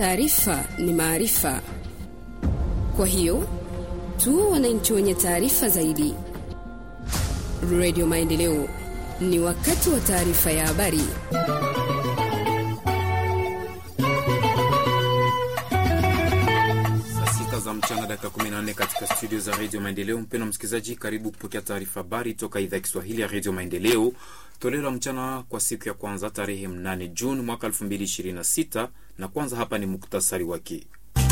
Taarifa ni maarifa, kwa hiyo tuwe wananchi wenye taarifa zaidi. Radio Maendeleo, ni wakati wa taarifa ya habari. za mchana dakika 14 katika studio za redio Maendeleo. Mpendwa msikilizaji, karibu kupokea taarifa habari toka idhaa ya Kiswahili ya redio Maendeleo, toleo la mchana kwa siku ya kwanza tarehe 8 Juni mwaka 2026, na kwanza hapa ni muktasari wake.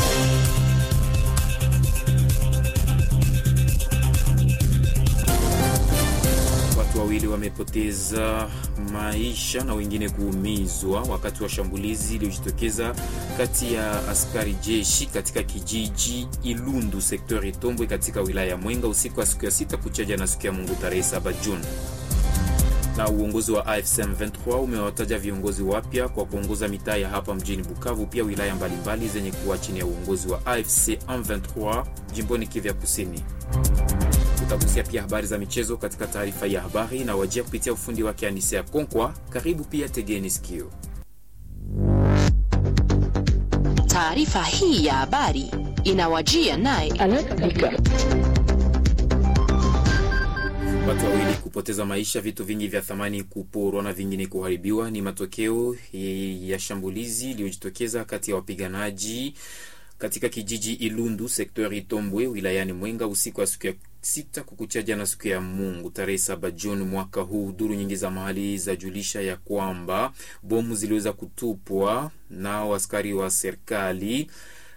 Watu wawili wamepoteza maisha na wengine kuumizwa wakati wa shambulizi iliyojitokeza kati ya askari jeshi katika kijiji Ilundu sektori Itombwe katika wilaya ya Mwenga usiku wa siku ya sita kuchaja na siku ya Mungu tarehe 7 Juni. Na uongozi wa AFC M23 umewataja viongozi wapya kwa kuongoza mitaa ya hapa mjini Bukavu, pia wilaya mbalimbali zenye kuwa chini ya uongozi wa AFC M23 jimboni Kivu Kusini. Tutagusia pia habari za michezo katika taarifa ya habari na wajia kupitia ufundi wake Anise ya Konkwa. Karibu pia, tegeni sikio. Taarifa hii ya habari inawajia naye Watu wawili kupoteza maisha, vitu vingi vya thamani kuporwa na vingine kuharibiwa ni matokeo ya shambulizi iliyojitokeza kati ya wapiganaji katika kijiji Ilundu sektori Itombwe wilayani Mwenga usiku wa siku ya sita kukucha jana siku ya Mungu tarehe saba Juni mwaka huu. Duru nyingi za mahali za julisha ya kwamba bomu ziliweza kutupwa nao askari wa serikali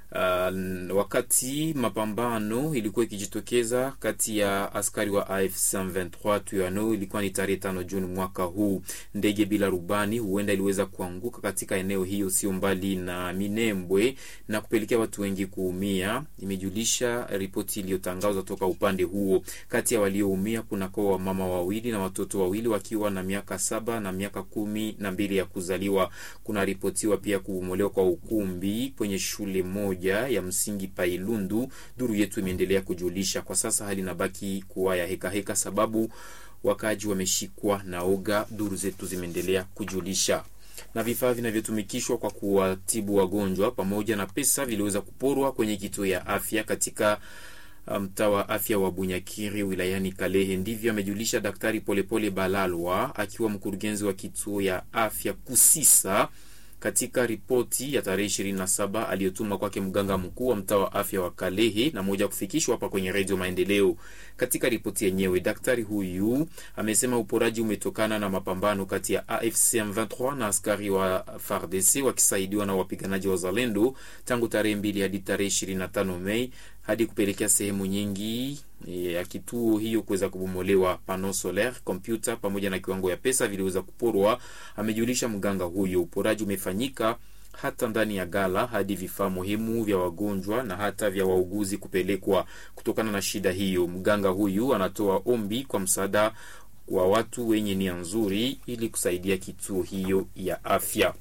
Uh, wakati mapambano ilikuwa ikijitokeza kati ya askari wa AFC 23 Tuyano, ilikuwa ni tarehe tano Juni mwaka huu. Ndege bila rubani huenda iliweza kuanguka katika eneo hiyo sio mbali na Minembwe na kupelekea watu wengi kuumia, imejulisha ripoti iliyotangazwa toka upande huo. Kati ya walioumia kuna kwa wamama wawili na watoto wawili wakiwa na miaka saba na miaka kumi na mbili ya kuzaliwa. Kuna ripotiwa pia kubomolewa kwa ukumbi kwenye shule moja ya msingi Pailundu. Duru yetu imeendelea kujulisha kwa sasa hali inabaki kuwa ya heka heka, sababu wakaaji wameshikwa na oga. Duru zetu zimeendelea kujulisha na vifaa vinavyotumikishwa kwa kuwatibu wagonjwa pamoja na pesa viliweza kuporwa kwenye kituo ya afya katika mtaa wa afya wa Bunyakiri wilayani Kalehe. Ndivyo amejulisha Daktari Polepole Balalwa akiwa mkurugenzi wa kituo ya afya Kusisa katika ripoti ya tarehe 27 aliyotuma kwake mganga mkuu wa mtaa wa afya wa Kalehe na moja kufikishwa hapa kwenye redio Maendeleo. Katika ripoti yenyewe, daktari huyu amesema uporaji umetokana na mapambano kati ya AFC M23 na askari wa FARDC wakisaidiwa na wapiganaji wa Zalendo tangu tarehe 2 hadi tarehe 25 Mei hadi kupelekea sehemu nyingi ya kituo hiyo kuweza kubomolewa. Pano solaire, kompyuta pamoja na kiwango ya pesa viliweza kuporwa, amejulisha mganga huyo. Uporaji umefanyika hata ndani ya gala hadi vifaa muhimu vya wagonjwa na hata vya wauguzi kupelekwa. Kutokana na shida hiyo, mganga huyu anatoa ombi kwa msaada wa watu wenye nia nzuri ili kusaidia kituo hiyo ya afya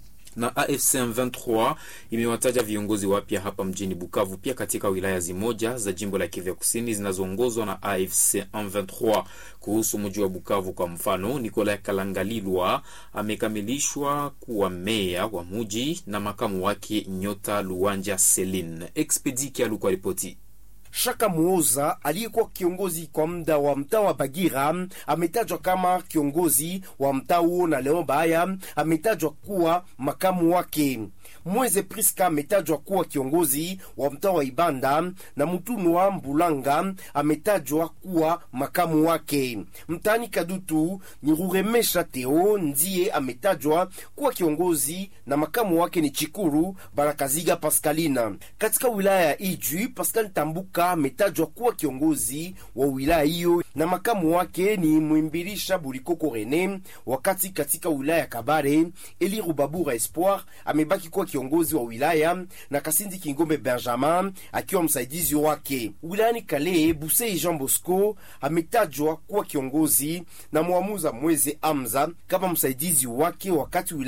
na AFC M23 imewataja viongozi wapya hapa mjini Bukavu, pia katika wilaya zimoja za jimbo la Kivu Kusini zinazoongozwa na AFC M23. Kuhusu mji wa Bukavu kwa mfano, Nicolas Kalangalilwa amekamilishwa kuwa meya wa mji na makamu wake Nyota Luwanja Celine. Expedi Kialu kwa ripoti Shaka Muoza aliyekuwa kiongozi kwa muda wa mtaa wa Bagira ametajwa kama kiongozi wa mtaa huo, na Leon Baya ametajwa kuwa makamu wake. Mweze Priska ametajwa kuwa kiongozi wa mtaa wa Ibanda na Mutunwa Mbulanga ametajwa kuwa makamu wake. Mtaani Kadutu ni Ruremesha Teo ndiye ametajwa kuwa kiongozi na makamu wake ni Chikuru Barakaziga Paskalina. Katika wilaya ya Ijwi, Pascal Tambuka ametajwa kuwa kiongozi wa wilaya hiyo na makamu wake ni Mwimbilisha Bulikoko Rene, wakati katika wilaya ya Kabare Eli Rubabura Espoir amebaki kuwa kiongozi wa wilaya na Kasindi Kingombe Benjamin akiwa msaidizi wake. Wilayani Kale, Busei Jean Bosco ametajwa kuwa kiongozi na Mwamuza Mweze Amza kama msaidizi wake wakati wilaya